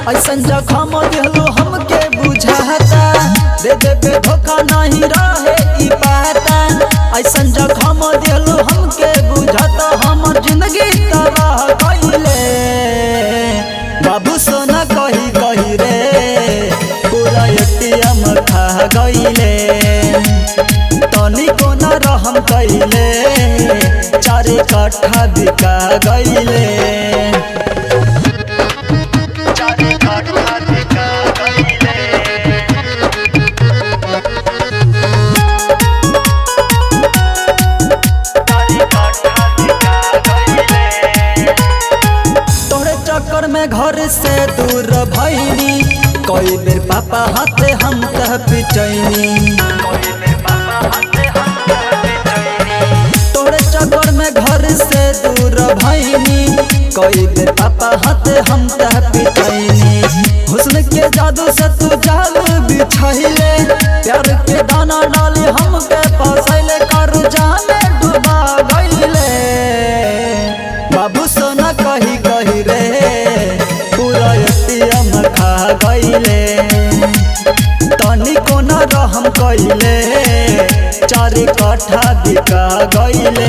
ऐसन जखम दिहलो हमके बुझाता दे देबे धोखा नहीं रहे ई पाता ऐसन जखम दिहलो हमके बुझाता हमर जिंदगी तबाह कइले बाबू सोना कही कही रे पूरा एटीएम खा गइले तनी कोना रहम कइले चारे कट्ठा बिका गइले चारे कट्ठा बिका गइले चारे कट्ठा बिका गइले तोरे चक्कर में घर से दूर भैनी कई बेर पापा हाथे हम तह पिटैनी तोरे चक्कर में घर से दूर भैनी कई बेर पापा हाथे हम तह पिटैनी हुस्न के जादू से तू जाल बिछैले प्यार के दाना डाली हमके फसैले कर जाने डुबा गइले बाबू सोना कही कही रे पूरा एटीएम खा गइले तनी कोना रहम कइले चारे कट्ठा बिका गइले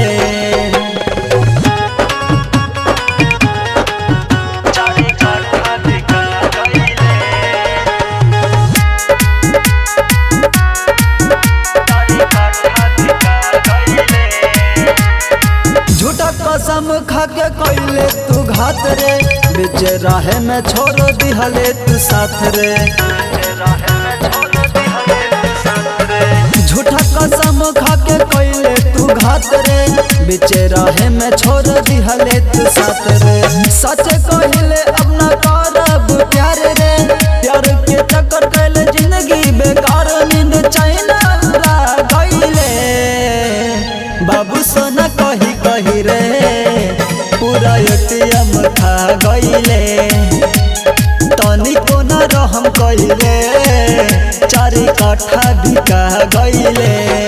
चारे कट्ठा बिका गइले चारे कट्ठा बिका गइले झूठा कसम खा के कइले तू घात रे बीच राहे में छोड़ दिहले तू साथ रे झूठा कसम खा के कइले तू घात रे बीच राहे में छोड़ दिहले तू साथ रे सच कहिले अब न करब प्यार रे प्यार के चक्कर कैले जिंदगी बेकार नींद चैन उड़ा गइले बाबू सोना कही कही रे पूरा एटीएम खा गइले तनी कोना रहम कइले चारे कट्ठा बिका गइले